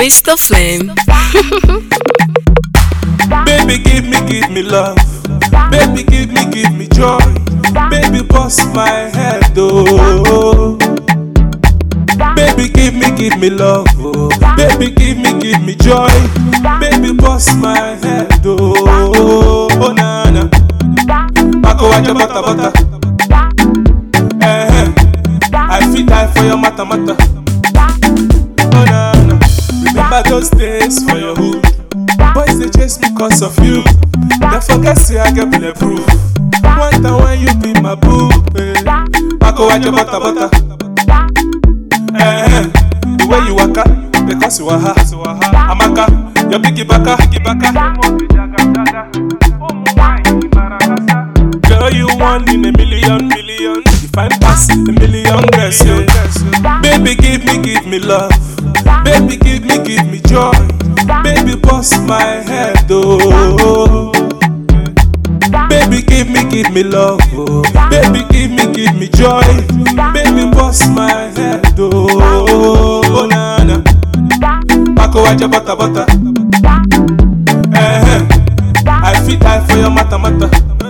Mr. Flame. Baby, give me, give me love. Baby, give me, give me joy. Baby, bust my head, oh. Baby, give me, give me love, oh. Baby, give me, give me joy. Baby, bust my head, oh. Oh, na na. Bako waja bata bata. Eh, eh. I feel die for your mata mata. Oh, na na. Remember those days for your hood. Boys they chase me cause of you. They forget say I get bulletproof. One time when you be my boo, eh. Bako waja bata bata. Eh, eh. The way you waka, because you are ha. Amaka, your biggie baka, biggie baka. Girl, you one in a million, million. You find pass a million girls, yeah. Baby, give me, give me love. Baby, give me, give me joy. Baby, bust my head, oh. Baby, give me, give me love, oh. Baby, give me, give me joy. Baby, bust my head, oh. Oh, na na. Bako waja bata bata. Eh, eh. I feel die for your mata mata.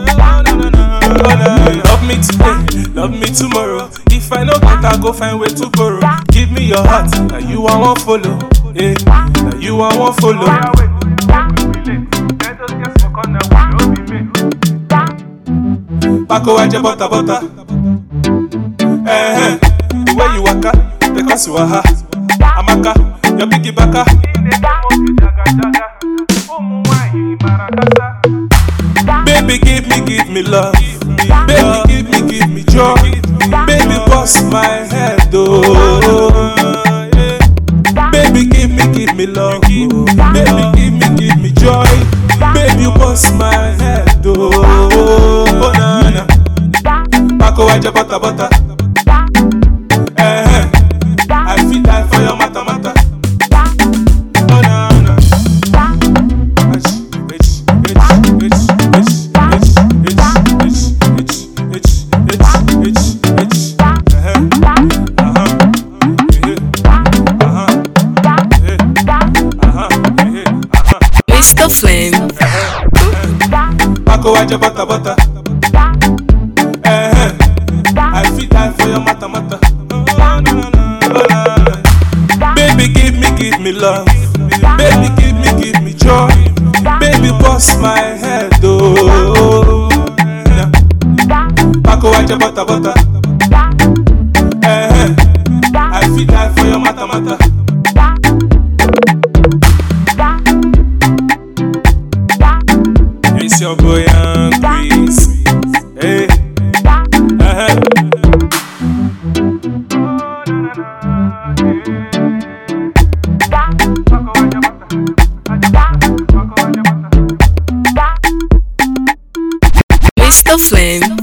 Love me today, love me tomorrow. If I know that I go find way to borrow. Give me your heart, now you I won't follow. Eh, now you I won't follow. Bako waja bata bata. Eh, eh, the way you waka, because you are ha. Amaka, your biggie baka. Baby, give me, give me love. Baby, give me, give me joy. Baby, bust my head, oh. Baby, give me, give me love. oh. Baby, give me, give me joy. Baby, bust my head, oh. Oh, na na. Bako waja bata bata. Eh, eh. I feel die for your mata mata. Oh, na na. Mr. Flame. Bako waja bata bata. Eh, eh. I feel die for your mata mata. Oh, na, na, na, oh, na, na. Baby, give me, give me love. Baby, give me, give me joy. Baby, bust my head, oh. Yeah. Bako waja bata bata. Eh, eh. I feel die for your mata mata. It's your boy Young Breeze. Hey. Uh-huh. Mr. Flame.